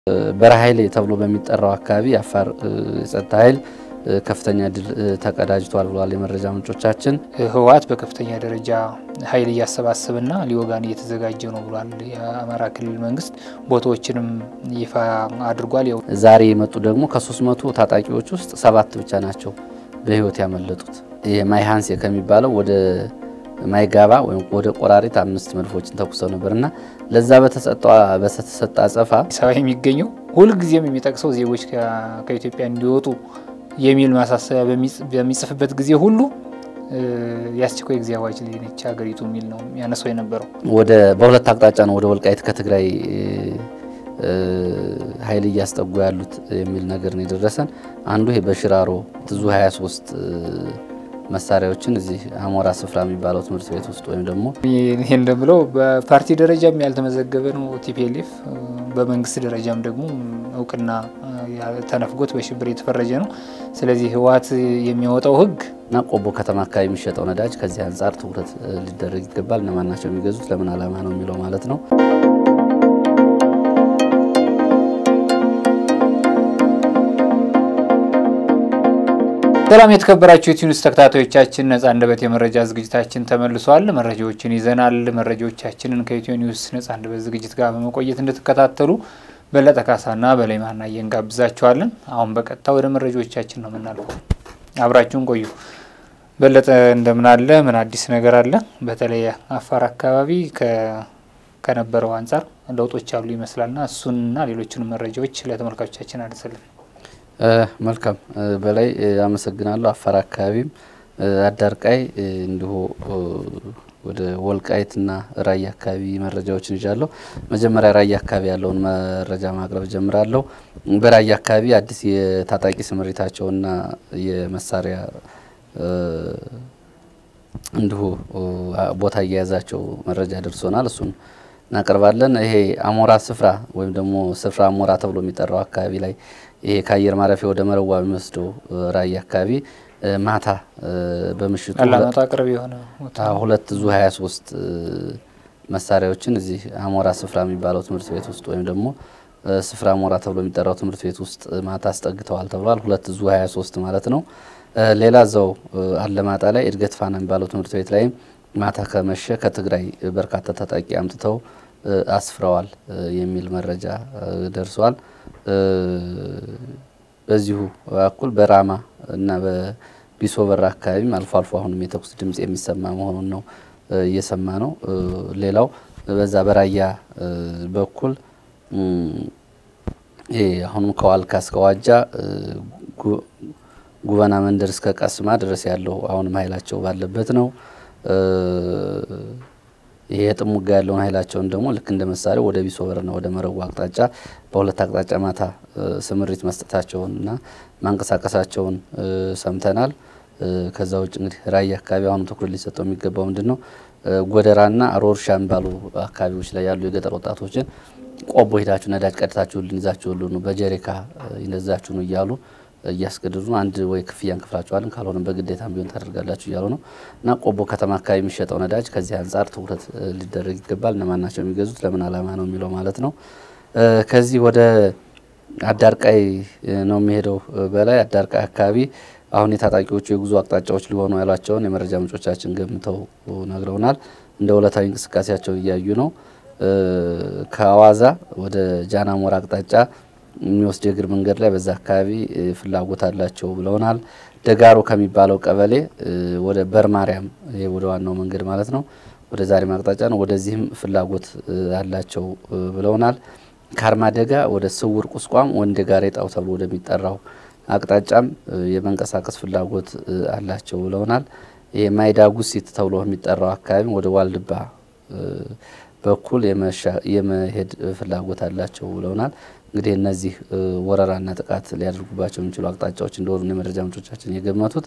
በረሃ ኃይል ተብሎ በሚጠራው አካባቢ የአፋር የጸጥታ ኃይል ከፍተኛ ድል ተቀዳጅቷል ብለዋል የመረጃ ምንጮቻችን። ህወሓት በከፍተኛ ደረጃ ኃይል እያሰባሰበና ሊወጋን እየተዘጋጀ ነው ብሏል የአማራ ክልል መንግስት። ቦታዎችንም ይፋ አድርጓል። ዛሬ የመጡ ደግሞ ከሶስት መቶ ታጣቂዎች ውስጥ ሰባት ብቻ ናቸው በህይወት ያመለጡት። ማይሃንሴ ከሚባለው ወደ ማይጋባ ወይም ወደ ቆራሪት አምስት መድፎችን ተኩሰው ነበርና ለዛ በተሰጠ አጸፋ ሰባ የሚገኘው ሁልጊዜም የሚጠቅሰው ዜጎች ከኢትዮጵያ እንዲወጡ የሚል ማሳሰቢያ በሚጽፍበት ጊዜ ሁሉ የአስቸኳይ ጊዜ አዋጅ ላይ ነች ሀገሪቱ የሚል ነው ያነሳው የነበረው። ወደ በሁለት አቅጣጫ ነው ወደ ወልቃይት ከትግራይ ኃይል እያስጠጉ ያሉት የሚል ነገር ነው የደረሰን። አንዱ ይሄ በሽራሮ ብዙ 23 መሳሪያዎችን እዚህ አሞራ ስፍራ የሚባለው ትምህርት ቤት ውስጥ ወይም ደግሞ ይህ እንደምለው በፓርቲ ደረጃም ያልተመዘገበ ነው ቲፒኤልኤፍ በመንግስት ደረጃም ደግሞ እውቅና ተነፍጎት በሽብር የተፈረጀ ነው። ስለዚህ ህወሓት የሚያወጣው ህግ እና ቆቦ ከተማ አካባቢ የሚሸጠው ነዳጅ ከዚህ አንጻር ትኩረት ሊደረግ ይገባል። እነማን ናቸው የሚገዙት፣ ለምን ዓላማ ነው የሚለው ማለት ነው። ሰላም የተከበራችሁ የቲዩኒስ ተከታታዮቻችን፣ ነጻ አንደበት የመረጃ ዝግጅታችን ተመልሷል። መረጃዎችን ይዘናል። መረጃዎቻችንን ከኢትዮ ኒውስ ነጻ አንደበት ዝግጅት ጋር በመቆየት እንድትከታተሉ በለጠ ካሳና በላይ ማናየ እንጋብዛችኋለን። አሁን በቀጥታ ወደ መረጃዎቻችን ነው የምናልፈው። አብራችሁን ቆዩ። በለጠ እንደምን አለ? ምን አዲስ ነገር አለ? በተለይ አፋር አካባቢ ከነበረው አንጻር ለውጦች አሉ ይመስላልና እሱንና ሌሎችንም መረጃዎች ለተመልካቾቻችን አድርሰልን። መልካም በላይ አመሰግናለሁ። አፋር አካባቢም አዳርቃይ እንዲሁ ወደ ወልቃይትና ራያ አካባቢ መረጃዎችን ይዣለሁ። መጀመሪያ ራያ አካባቢ ያለውን መረጃ ማቅረብ ጀምራለሁ። በራያ አካባቢ አዲስ የታጣቂ ስምሪታቸውና የመሳሪያ እንዲሁ ቦታ እየያዛቸው መረጃ ደርሶናል። እሱን እናቀርባለን። ይሄ አሞራ ስፍራ ወይም ደግሞ ስፍራ አሞራ ተብሎ የሚጠራው አካባቢ ላይ ይሄ ከአየር ማረፊያ ወደ መረዋ የሚወስደው ራያ አካባቢ ማታ በምሽቱ አላማጣ ቅርብ የሆነ ሁለት ዙ 23 መሳሪያዎችን እዚህ አሞራ ስፍራ የሚባለው ትምህርት ቤት ውስጥ ወይም ደግሞ ስፍራ አሞራ ተብሎ የሚጠራው ትምህርት ቤት ውስጥ ማታ አስጠግተዋል ተብሏል። ሁለት ዙ 23 ማለት ነው። ሌላ እዛው አለማጣ ላይ እድገት ፋና የሚባለው ትምህርት ቤት ላይም ማታ ከመሸ ከትግራይ በርካታ ታጣቂ አምጥተው አስፍረዋል የሚል መረጃ ደርሷል። በዚሁ በኩል በራማ እና በቢሶበር አካባቢም አልፎ አልፎ አሁንም የተኩስ ድምጽ የሚሰማ መሆኑን ነው እየሰማ ነው። ሌላው በዛ በራያ በኩል ይሄ አሁንም ከዋልካ እስከ ዋጃ ጉበና መንደር እስከ ቀስማ ድረስ ያለው አሁንም ኃይላቸው ባለበት ነው። ይሄ የጥሙጋ ያለውን ኃይላቸውን ደግሞ ልክ እንደ መሳሪያው ወደ ቢሶበርና ወደ መረዋ አቅጣጫ በሁለት አቅጣጫ ማታ ስምሪት መስጠታቸውንና ማንቀሳቀሳቸውን ሰምተናል። ከዛ ውጭ እንግዲህ ራያ አካባቢ አሁኑ ትኩረት ሊሰጠው የሚገባው ምንድን ነው? ጎደራና ሮርሻ የሚባሉ አካባቢዎች ላይ ያሉ የገጠር ወጣቶችን ቆቦ ሄዳችሁ ነዳጅ ቀድታችሁልን ይዛችሁልን በጀሪካ ይነዛችሁ ነው እያሉ እያስገድዱ ነው። አንድ ወይ ክፍያ እንክፍላችኋለን ካልሆነ በግዴታም ቢሆን ታደርጋላችሁ እያሉ ነው። እና ቆቦ ከተማ አካባቢ የሚሸጠው ነዳጅ ከዚህ አንጻር ትኩረት ሊደረግ ይገባል። እነማን ናቸው የሚገዙት፣ ለምን ዓላማ ነው የሚለው ማለት ነው። ከዚህ ወደ አዳርቃይ ነው የሚሄደው። በላይ አዳርቃይ አካባቢ አሁን የታጣቂዎቹ የጉዞ አቅጣጫዎች ሊሆኑ ያሏቸውን የመረጃ ምንጮቻችን ገምተው ነግረውናል። እንደ ዕለታዊ እንቅስቃሴያቸውን እያዩ ነው። ከአዋዛ ወደ ጃናሞራ አቅጣጫ የሚወስድ የእግር መንገድ ላይ በዛ አካባቢ ፍላጎት አላቸው ብለውናል። ደጋሮ ከሚባለው ቀበሌ ወደ በርማርያም ይሄ ወደ ዋናው መንገድ ማለት ነው፣ ወደ ዛሬም አቅጣጫ ነው። ወደዚህም ፍላጎት አላቸው ብለውናል። ከአርማደጋ ወደ ስውር ቁስቋም ወንደ ጋሬጣው ተብሎ ወደሚጠራው አቅጣጫም የመንቀሳቀስ ፍላጎት አላቸው ብለውናል። ይሄ ማይዳ ጉሲት ተብሎ የሚጠራው አካባቢ ወደ ዋልድባ በኩል የመሄድ ፍላጎት አላቸው ብለውናል። እንግዲህ እነዚህ ወረራና ጥቃት ሊያደርጉባቸው የሚችሉ አቅጣጫዎች እንደሆኑ የመረጃ ምንጮቻችን የገመቱት።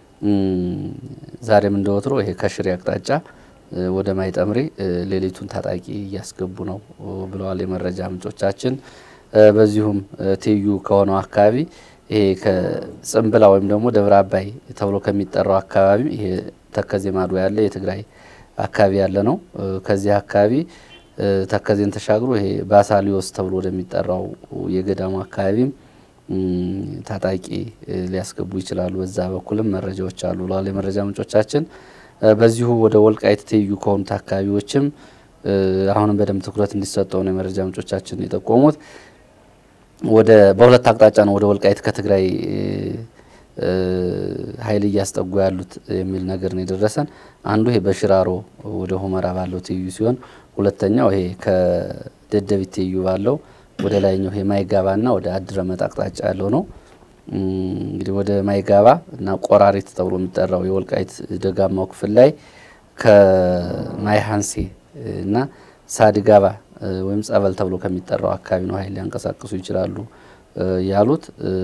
ዛሬም እንደወትሮ ይሄ ከሽሬ አቅጣጫ ወደ ማይጠምሪ ሌሊቱን ታጣቂ እያስገቡ ነው ብለዋል የመረጃ ምንጮቻችን። በዚሁም ትይዩ ከሆነው አካባቢ ይሄ ከጽንብላ ወይም ደግሞ ደብረ አባይ ተብሎ ከሚጠራው አካባቢ ይሄ ተከዜ ማዶ ያለ የትግራይ አካባቢ ያለ ነው። ከዚህ አካባቢ ተከዜን ተሻግሮ ይሄ ባሳሊዮስ ተብሎ ወደሚጠራው የገዳሙ አካባቢም ታጣቂ ሊያስገቡ ይችላሉ። በዛ በኩልም መረጃዎች አሉ ብለዋል የመረጃ ምንጮቻችን። በዚሁ ወደ ወልቃይት ትይዩ ከሆኑት አካባቢዎችም አሁንም በደንብ ትኩረት እንዲሰጠው ነው የመረጃ ምንጮቻችን የጠቆሙት። ወደ በሁለት አቅጣጫ ነው ወደ ወልቃይት ከትግራይ ኃይል እያስጠጉ ያሉት የሚል ነገር ነው የደረሰን። አንዱ ይሄ በሽራሮ ወደ ሁመራ ባለው ትይዩ ሲሆን ሁለተኛው ይሄ ከደደቢት ትይዩ ባለው ወደ ላይኛው ይሄ ማይጋባና ወደ አድረመጥ አቅጣጫ ያለው ነው። እንግዲህ ወደ ማይጋባ እና ቆራሪት ተብሎ የሚጠራው የወልቃይት ደጋማው ክፍል ላይ ከማይሀንሴ እና ሳድጋባ ወይም ጸበል ተብሎ ከሚጠራው አካባቢ ነው ኃይል ሊያንቀሳቅሱ ይችላሉ ያሉት።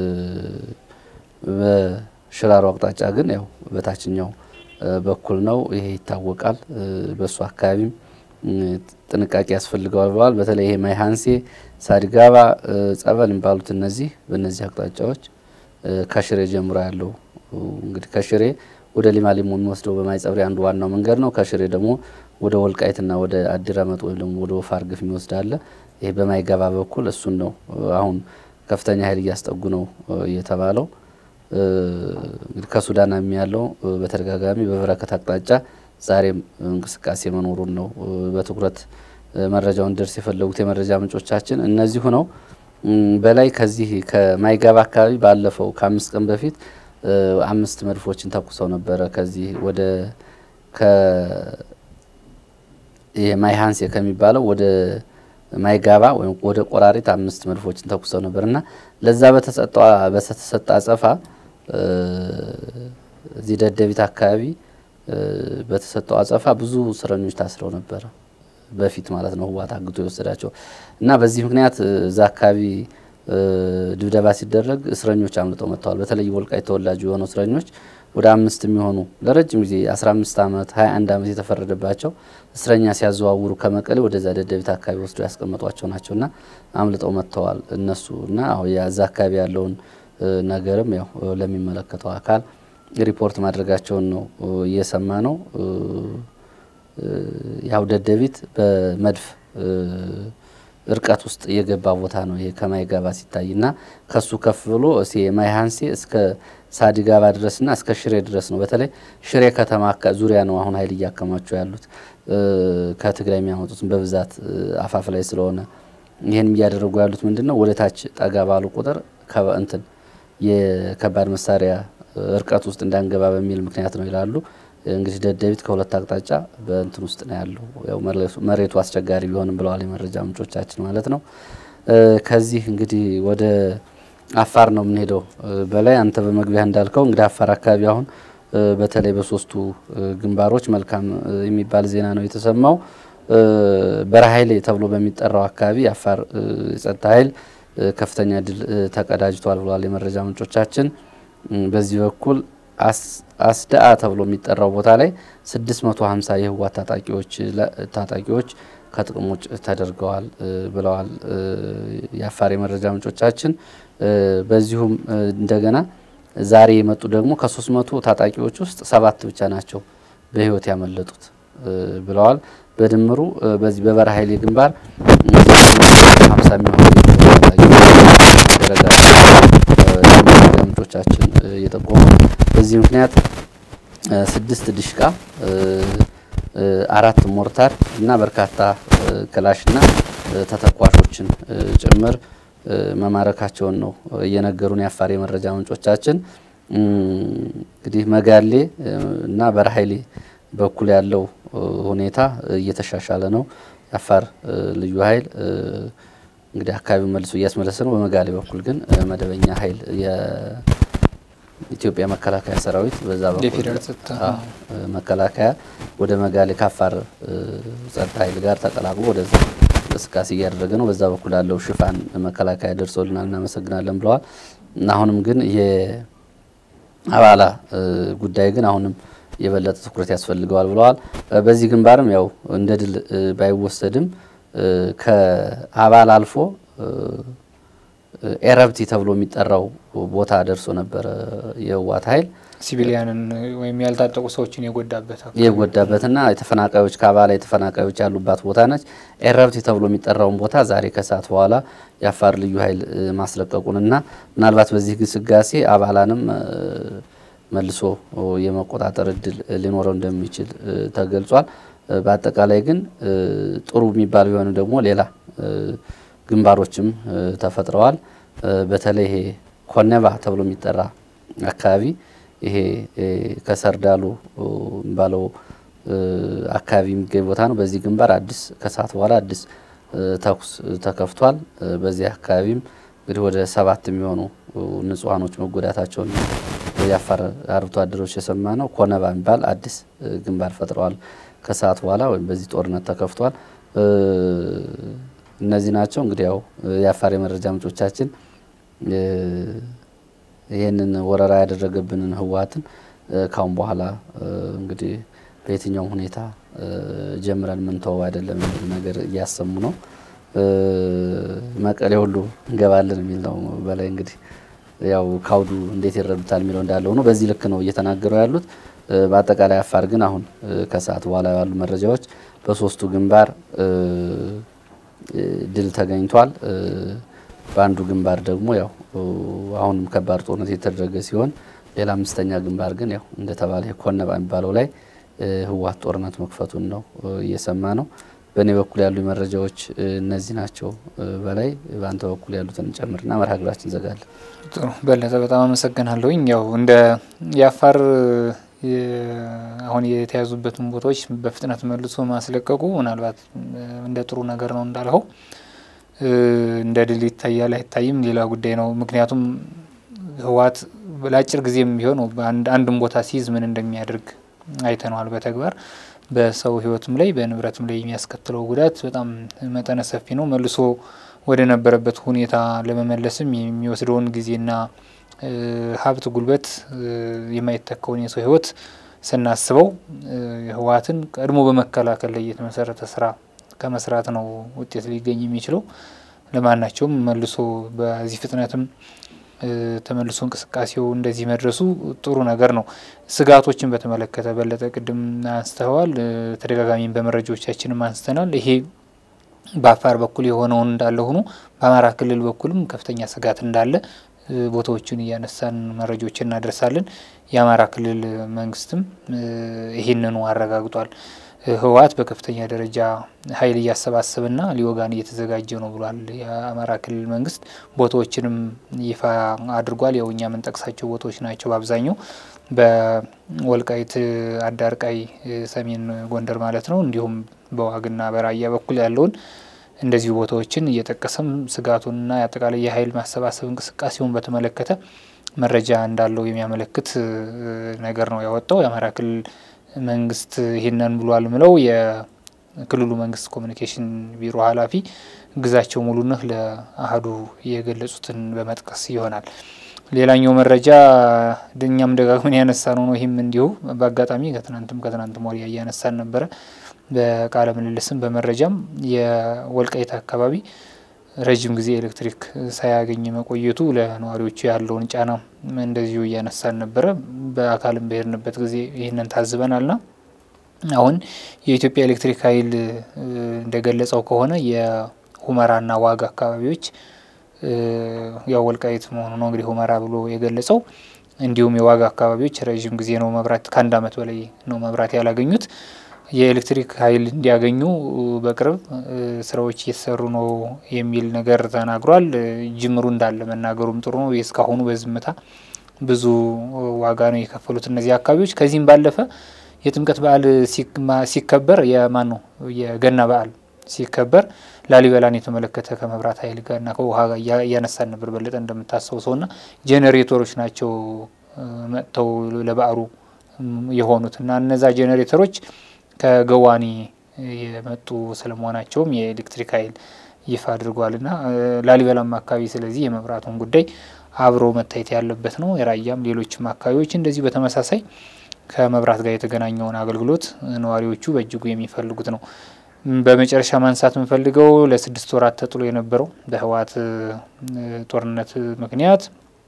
በሽራሮ አቅጣጫ ግን ያው በታችኛው በኩል ነው፣ ይሄ ይታወቃል። በእሱ አካባቢም ጥንቃቄ ያስፈልገዋል ብለዋል። በተለይ ይሄ ማይሀንሴ፣ ሳድጋባ፣ ጸበል የሚባሉት እነዚህ በእነዚህ አቅጣጫዎች ከሽሬ ጀምሮ ያለው እንግዲህ ከሽሬ ወደ ሊማሊሞ የሚወስደው በማይጸብሪ አንዱ ዋናው መንገድ ነው። ከሽሬ ደግሞ ወደ ወልቃይትና ወደ አዲረመጥ ወይም ደግሞ ወደ ወፋር ግፍ የሚወስድ አለ። ይሄ በማይገባ በኩል እሱን ነው አሁን ከፍተኛ ኃይል እያስጠጉ ነው የተባለው። እንግዲህ ከሱዳን ያለው በተደጋጋሚ በበረከት አቅጣጫ ዛሬም እንቅስቃሴ መኖሩን ነው በትኩረት መረጃውን ደርስ የፈለጉት የመረጃ ምንጮቻችን እነዚሁ ነው። በላይ ከዚህ ከማይጋባ አካባቢ ባለፈው ከአምስት ቀን በፊት አምስት መድፎችን ተኩሰው ነበረ። ከዚህ ወደ ማይሀንሴ ከሚባለው ወደ ማይጋባ ወይም ወደ ቆራሪት አምስት መድፎችን ተኩሰው ነበር እና ለዛ በተሰጠ አጸፋ እዚህ ደደቢት አካባቢ በተሰጠው አጸፋ ብዙ እስረኞች ታስረው ነበረ በፊት ማለት ነው ህወሓት አግቶ የወሰዳቸው እና በዚህ ምክንያት እዛ አካባቢ ድብደባ ሲደረግ እስረኞች አምልጠው መጥተዋል። በተለይ ወልቃይት ተወላጁ የሆኑ እስረኞች ወደ አምስት የሚሆኑ ለረጅም ጊዜ 15 ዓመት 21 ዓመት የተፈረደባቸው እስረኛ ሲያዘዋውሩ ከመቀሌ ወደዛ ደደቢት አካባቢ ወስዶ ያስቀመጧቸው ናቸውና አምልጠው መጥተዋል እነሱ እና የዛ አካባቢ ያለውን ነገርም ያው ለሚመለከተው አካል ሪፖርት ማድረጋቸውን ነው እየሰማ ነው። ያው ደደቢት በመድፍ እርቀት ውስጥ የገባ ቦታ ነው። ይሄ ከማይጋባ ሲታይ እና ከሱ ከፍ ብሎ ማይሀንሴ እስከ ሳዲጋባ ድረስና እስከ ሽሬ ድረስ ነው። በተለይ ሽሬ ከተማ ዙሪያ ነው አሁን ኃይል እያከማቸው ያሉት ከትግራይ የሚያመጡትን በብዛት አፋፍ ላይ ስለሆነ ይህንም እያደረጉ ያሉት ምንድን ነው ወደ ታች ጠጋ ባሉ ቁጥር እንትን የከባድ መሳሪያ እርቀት ውስጥ እንዳንገባ በሚል ምክንያት ነው ይላሉ። እንግዲህ ደደቢት ከሁለት አቅጣጫ በእንትን ውስጥ ነው ያለው። ያው መሬቱ አስቸጋሪ ቢሆንም ብለዋል የመረጃ ምንጮቻችን ማለት ነው። ከዚህ እንግዲህ ወደ አፋር ነው የምንሄደው። በላይ አንተ በመግቢያ እንዳልከው እንግዲህ አፋር አካባቢ አሁን በተለይ በሶስቱ ግንባሮች መልካም የሚባል ዜና ነው የተሰማው። በረሃይሌ ተብሎ በሚጠራው አካባቢ የአፋር የጸጥታ ኃይል ከፍተኛ ድል ተቀዳጅቷል ብለዋል የመረጃ ምንጮቻችን። በዚህ በኩል አስዳአ ተብሎ የሚጠራው ቦታ ላይ 650 የህወሓት ታጣቂዎች ታጣቂዎች ከጥቅም ውጭ ተደርገዋል ብለዋል የአፋር የመረጃ ምንጮቻችን። በዚሁም እንደገና ዛሬ የመጡ ደግሞ ከ300 ታጣቂዎች ውስጥ ሰባት ብቻ ናቸው በህይወት ያመለጡት ብለዋል። በድምሩ በዚህ በበረሃ ኃይሌ ግንባር 50 የሚሆኑ ምንጮቻችን እየጠቆሙ በዚህ ምክንያት ስድስት ድሽቃ አራት ሞርታር እና በርካታ ክላሽና ተተኳሾችን ጭምር መማረካቸውን ነው እየነገሩን የአፋር የመረጃ ምንጮቻችን። እንግዲህ መጋሌ እና በረሃይሌ በኩል ያለው ሁኔታ እየተሻሻለ ነው። የአፋር ልዩ ኃይል እንግዲህ አካባቢውን መልሶ እያስመለሰ ነው። በመጋሌ በኩል ግን መደበኛ ኃይል የኢትዮጵያ መከላከያ ሰራዊት በዛ በኩል መከላከያ ወደ መጋሌ ከአፋር ጸጥታ ኃይል ጋር ተቀላቅሎ ወደዛ እንቅስቃሴ እያደረገ ነው። በዛ በኩል ያለው ሽፋን መከላከያ ደርሶልናል፣ እናመሰግናለን ብለዋል። አሁንም ግን የአባላ ጉዳይ ግን አሁንም የበለጠ ትኩረት ያስፈልገዋል ብለዋል። በዚህ ግንባርም ያው እንደ ድል ባይወሰድም ከአባል አልፎ ኤረብቲ ተብሎ የሚጠራው ቦታ ደርሶ ነበረ የህወሓት ኃይል ሲቪሊያንን ወይም ያልታጠቁ ሰዎችን የጎዳበት የጎዳበትና የተፈናቃዮች ከአባላ የተፈናቃዮች ያሉባት ቦታ ነች። ኤረብቲ ተብሎ የሚጠራውን ቦታ ዛሬ ከሰዓት በኋላ የአፋር ልዩ ኃይል ማስለቀቁንና ምናልባት በዚህ ግስጋሴ አባላንም መልሶ የመቆጣጠር እድል ሊኖረው እንደሚችል ተገልጿል። በአጠቃላይ ግን ጥሩ የሚባል ቢሆን ደግሞ ሌላ ግንባሮችም ተፈጥረዋል። በተለይ ይሄ ኮነባ ተብሎ የሚጠራ አካባቢ ይሄ ከሰርዳሉ የሚባለው አካባቢ የሚገኝ ቦታ ነው። በዚህ ግንባር አዲስ ከሰዓት በኋላ አዲስ ተኩስ ተከፍቷል። በዚህ አካባቢም እንግዲህ ወደ ሰባት የሚሆኑ ንጹሐኖች መጎዳታቸውን የአፋር አርብቶ አደሮች የሰማ ነው። ኮነባ የሚባል አዲስ ግንባር ፈጥረዋል። ከሰዓት በኋላ ወይም በዚህ ጦርነት ተከፍቷል። እነዚህ ናቸው እንግዲህ ያው የአፋር የመረጃ ምንጮቻችን ይህንን ወረራ ያደረገብንን ህወሓትን ካሁን በኋላ እንግዲህ በየትኛውም ሁኔታ ጀምረን ምንተወው አይደለም የሚል ነገር እያሰሙ ነው። መቀሌ ሁሉ እንገባለን የሚል ነው። በላይ እንግዲህ ያው ካውዱ እንዴት ይረዱታል የሚለው እንዳለ ሆኖ በዚህ ልክ ነው እየተናገሩ ያሉት። በአጠቃላይ አፋር ግን አሁን ከሰዓት በኋላ ያሉ መረጃዎች በሶስቱ ግንባር ድል ተገኝቷል። በአንዱ ግንባር ደግሞ ያው አሁንም ከባድ ጦርነት የተደረገ ሲሆን ሌላ አምስተኛ ግንባር ግን ያው እንደተባለ ኮነባ የሚባለው ላይ ህወሓት ጦርነት መክፈቱን ነው እየሰማ ነው። በእኔ በኩል ያሉ መረጃዎች እነዚህ ናቸው። በላይ በአንተ በኩል ያሉትን ጨምርና መርሃ ግብራችን እንዘጋለን። ጥሩ በለጠ፣ በጣም አመሰግናለሁኝ። ያው እንደ የአፋር አሁን የተያዙበትን ቦታዎች በፍጥነት መልሶ ማስለቀቁ ምናልባት እንደ ጥሩ ነገር ነው እንዳልኸው እንደ ድል ይታያል አይታይም ሌላ ጉዳይ ነው። ምክንያቱም ህወሓት ለአጭር ጊዜም ቢሆን አንድን ቦታ ሲይዝ ምን እንደሚያደርግ አይተነዋል በተግባር በሰው ህይወትም ላይ በንብረትም ላይ የሚያስከትለው ጉዳት በጣም መጠነ ሰፊ ነው። መልሶ ወደ ነበረበት ሁኔታ ለመመለስም የሚወስደውን ጊዜና ሀብት፣ ጉልበት የማይተካውን የሰው ህይወት ስናስበው ህወሓትን ቀድሞ በመከላከል ላይ የተመሰረተ ስራ ከመስራት ነው ውጤት ሊገኝ የሚችለው። ለማናቸውም መልሶ በዚህ ፍጥነትም ተመልሶ እንቅስቃሴው እንደዚህ መድረሱ ጥሩ ነገር ነው። ስጋቶችን በተመለከተ በለጠ ቅድም አንስተዋል፣ ተደጋጋሚም በመረጃዎቻችንም አንስተናል። ይሄ በአፋር በኩል የሆነውን እንዳለ ሆኖ በአማራ ክልል በኩልም ከፍተኛ ስጋት እንዳለ ቦታዎችን እያነሳን መረጃዎችን እናደርሳለን። የአማራ ክልል መንግስትም ይህንኑ አረጋግጧል። ህወሓት በከፍተኛ ደረጃ ኃይል እያሰባሰበና ሊወጋን እየተዘጋጀ ነው ብሏል። የአማራ ክልል መንግስት ቦታዎችንም ይፋ አድርጓል። ያው እኛ የምንጠቅሳቸው ቦታዎች ናቸው በአብዛኛው በወልቃይት አዳርቃይ፣ ሰሜን ጎንደር ማለት ነው። እንዲሁም በዋግና በራያ በኩል ያለውን እንደዚሁ ቦታዎችን እየጠቀሰም ስጋቱንና የአጠቃላይ የኃይል ማሰባሰብ እንቅስቃሴውን በተመለከተ መረጃ እንዳለው የሚያመለክት ነገር ነው ያወጣው የአማራ ክልል መንግስት ይህንን ብሏል ምለው የክልሉ መንግስት ኮሚኒኬሽን ቢሮ ኃላፊ ግዛቸው ሙሉነህ ለአህዱ የገለጹትን በመጥቀስ ይሆናል። ሌላኛው መረጃ እኛም ደጋግመን ያነሳ ነው ነው ይህም እንዲሁ በአጋጣሚ ከትናንትም ከትናንትም ወዲያ እያነሳን ነበረ። በቃለ ምልልስም በመረጃም የወልቃይት አካባቢ ረጅም ጊዜ ኤሌክትሪክ ሳያገኝ መቆየቱ ለነዋሪዎቹ ያለውን ጫና እንደዚሁ እያነሳን ነበረ። በአካልም በሄድንበት ጊዜ ይህንን ታዝበናልና አሁን የኢትዮጵያ ኤሌክትሪክ ኃይል እንደገለጸው ከሆነ የሁመራና ዋግ አካባቢዎች ያው ወልቃይት መሆኑ ነው እንግዲህ ሁመራ ብሎ የገለጸው እንዲሁም የዋግ አካባቢዎች ረዥም ጊዜ ነው መብራት ከአንድ ዓመት በላይ ነው መብራት ያላገኙት የኤሌክትሪክ ኃይል እንዲያገኙ በቅርብ ስራዎች እየተሰሩ ነው የሚል ነገር ተናግሯል። ጅምሩ እንዳለ መናገሩም ጥሩ ነው። እስካሁኑ በዝምታ ብዙ ዋጋ ነው የከፈሉት እነዚህ አካባቢዎች። ከዚህም ባለፈ የጥምቀት በዓል ሲከበር የማን ነው የገና በዓል ሲከበር ላሊበላን የተመለከተ ከመብራት ኃይል ጋርና ከውሃ ጋር እያነሳን ነበር በለጠ እንደምታስታውሰው ና ጄኔሬተሮች ናቸው መጥተው ለበዓሉ የሆኑት እና እነዛ ጄኔሬተሮች ከገዋኔ የመጡ ስለመሆናቸውም የኤሌክትሪክ ኃይል ይፋ አድርጓል ና ላሊበላም አካባቢ ስለዚህ የመብራቱን ጉዳይ አብሮ መታየት ያለበት ነው። የራያም ሌሎችም አካባቢዎች እንደዚሁ በተመሳሳይ ከመብራት ጋር የተገናኘውን አገልግሎት ነዋሪዎቹ በእጅጉ የሚፈልጉት ነው። በመጨረሻ ማንሳት የምፈልገው ለስድስት ወራት ተጥሎ የነበረው በህወሓት ጦርነት ምክንያት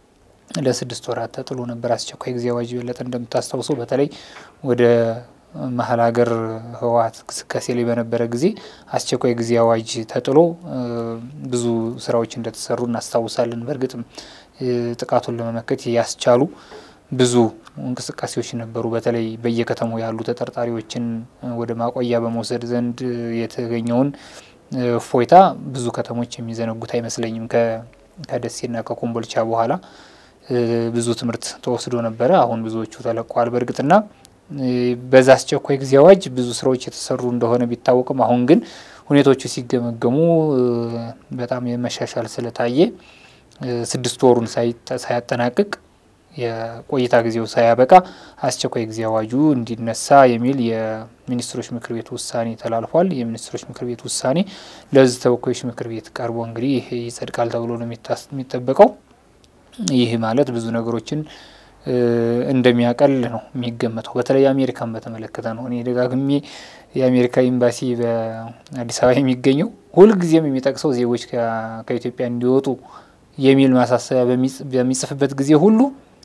ለስድስት ወራት ተጥሎ ነበር አስቸኳይ ጊዜ አዋጅ። የበለጠ እንደምታስታውሰው በተለይ ወደ መሀል ሀገር ህወሓት እንቅስቃሴ ላይ በነበረ ጊዜ አስቸኳይ ጊዜ አዋጅ ተጥሎ ብዙ ስራዎች እንደተሰሩ እናስታውሳለን። በእርግጥም ጥቃቱን ለመመከት ያስቻሉ ብዙ እንቅስቃሴዎች ነበሩ። በተለይ በየከተማው ያሉ ተጠርጣሪዎችን ወደ ማቆያ በመውሰድ ዘንድ የተገኘውን እፎይታ ብዙ ከተሞች የሚዘነጉት አይመስለኝም። ከደሴና ከኮምቦልቻ በኋላ ብዙ ትምህርት ተወስዶ ነበረ። አሁን ብዙዎቹ ተለቀዋል። በእርግጥና በዛ አስቸኳይ ጊዜ አዋጅ ብዙ ስራዎች የተሰሩ እንደሆነ ቢታወቅም አሁን ግን ሁኔታዎቹ ሲገመገሙ በጣም የመሻሻል ስለታየ ስድስት ወሩን ሳያጠናቅቅ የቆይታ ጊዜው ሳያበቃ አስቸኳይ ጊዜ አዋጁ እንዲነሳ የሚል የሚኒስትሮች ምክር ቤት ውሳኔ ተላልፏል። የሚኒስትሮች ምክር ቤት ውሳኔ ለሕዝብ ተወካዮች ምክር ቤት ቀርቦ እንግዲህ ይጸድቃል ተብሎ ነው የሚጠበቀው። ይህ ማለት ብዙ ነገሮችን እንደሚያቀል ነው የሚገመተው። በተለይ አሜሪካን በተመለከተ ነው። እኔ ደጋግሜ የአሜሪካ ኤምባሲ በአዲስ አበባ የሚገኘው ሁልጊዜም የሚጠቅሰው ዜጎች ከኢትዮጵያ እንዲወጡ የሚል ማሳሰቢያ በሚጽፍበት ጊዜ ሁሉ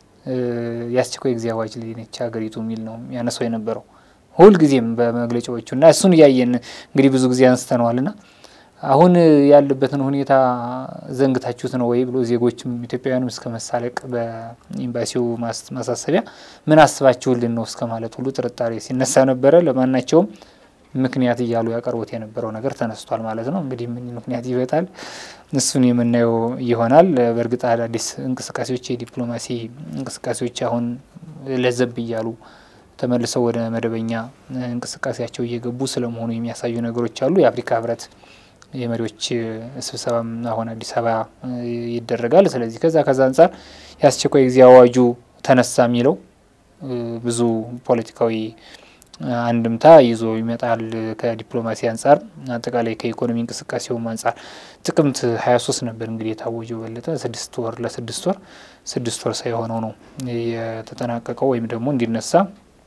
የአስቸኳይ ጊዜ አዋጅ ላይ ነች ሀገሪቱ የሚል ነው ያነሳው የነበረው ሁልጊዜም በመግለጫዎቹ እና እሱን እያየን እንግዲህ ብዙ ጊዜ አንስተነዋል ና አሁን ያለበትን ሁኔታ ዘንግታችሁት ነው ወይ ብሎ ዜጎችም ኢትዮጵያውያንም እስከ መሳለቅ በኤምባሲው ማሳሰቢያ ምን አስባችሁልን ነው እስከ ማለት ሁሉ ጥርጣሬ ሲነሳ ነበረ። ለማናቸውም ምክንያት እያሉ ያቀርቡት የነበረው ነገር ተነስቷል ማለት ነው። እንግዲህ ምን ምክንያት ይበጣል እሱን የምናየው ይሆናል። በእርግጥ አዳዲስ እንቅስቃሴዎች የዲፕሎማሲ እንቅስቃሴዎች አሁን ለዘብ እያሉ ተመልሰው ወደ መደበኛ እንቅስቃሴያቸው እየገቡ ስለመሆኑ የሚያሳዩ ነገሮች አሉ። የአፍሪካ ሕብረት የመሪዎች ስብሰባም አሁን አዲስ አበባ ይደረጋል። ስለዚህ ከዛ ከዛ አንጻር የአስቸኳይ ጊዜ አዋጁ ተነሳ የሚለው ብዙ ፖለቲካዊ አንድምታ ይዞ ይመጣል። ከዲፕሎማሲ አንጻር አጠቃላይ ከኢኮኖሚ እንቅስቃሴውም አንጻር ጥቅምት ሀያ ሶስት ነበር እንግዲህ የታወጀው በለጠ ስድስት ወር ለስድስት ወር ስድስት ወር ሳይሆነው ነው የተጠናቀቀው ወይም ደግሞ እንዲነሳ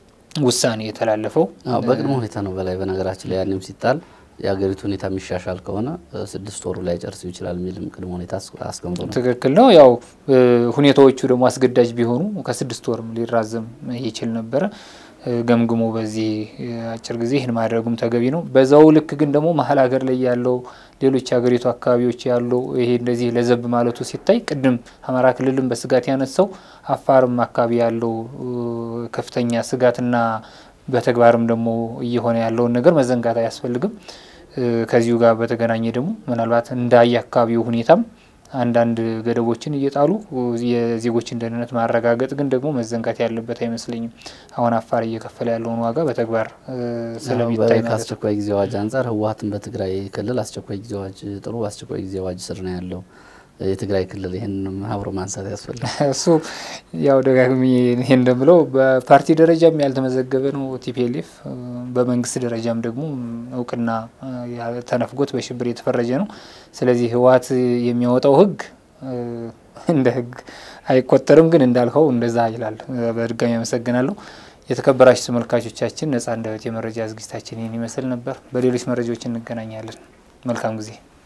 ውሳኔ የተላለፈው በቅድመ ሁኔታ ነው በላይ በነገራችን ላይ ያንም ሲጣል የሀገሪቱ ሁኔታ የሚሻሻል ከሆነ ስድስት ወሩ ላይ ጨርሱ ይችላል የሚልም ቅድመ ሁኔታ አስቀምጦ ነው። ትክክል ነው። ያው ሁኔታዎቹ ደግሞ አስገዳጅ ቢሆኑ ከስድስት ወርም ሊራዘም ይችል ነበረ። ገምግሞ በዚህ አጭር ጊዜ ይህን ማድረጉም ተገቢ ነው። በዛው ልክ ግን ደግሞ መሀል ሀገር ላይ ያለው ሌሎች የሀገሪቱ አካባቢዎች ያለው ይሄ እንደዚህ ለዘብ ማለቱ ሲታይ ቅድም አማራ ክልልም በስጋት ያነሳው አፋርም አካባቢ ያለው ከፍተኛ ስጋትና በተግባርም ደግሞ እየሆነ ያለውን ነገር መዘንጋት አያስፈልግም። ከዚሁ ጋር በተገናኘ ደግሞ ምናልባት እንዳየ አካባቢው ሁኔታም አንዳንድ ገደቦችን እየጣሉ የዜጎችን ደህንነት ማረጋገጥ ግን ደግሞ መዘንጋት ያለበት አይመስለኝም። አሁን አፋር እየከፈለ ያለውን ዋጋ በተግባር ስለሚታይ ከአስቸኳይ ጊዜ አዋጅ አንጻር ህወሓትን በትግራይ ክልል አስቸኳይ ጊዜ አዋጅ ጥሎ በአስቸኳይ ጊዜ አዋጅ ስር ነው ያለው የትግራይ ክልል ይህንንም አብሮ ማንሳት ያስፈልጋል። እሱ ያው ደጋግሚ ይሄ እንደምለው በፓርቲ ደረጃም ያልተመዘገበ ነው ቲፒኤልኤፍ በመንግስት ደረጃም ደግሞ እውቅና ተነፍጎት በሽብር የተፈረጀ ነው። ስለዚህ ህወሓት የሚያወጣው ህግ እንደ ህግ አይቆጠርም፣ ግን እንዳልከው እንደዛ ይላል። በድጋሚ አመሰግናለሁ። የተከበራችሁ ተመልካቾቻችን ነጻ አንደበት የመረጃ ዝግጅታችን ይህን ይመስል ነበር። በሌሎች መረጃዎች እንገናኛለን። መልካም ጊዜ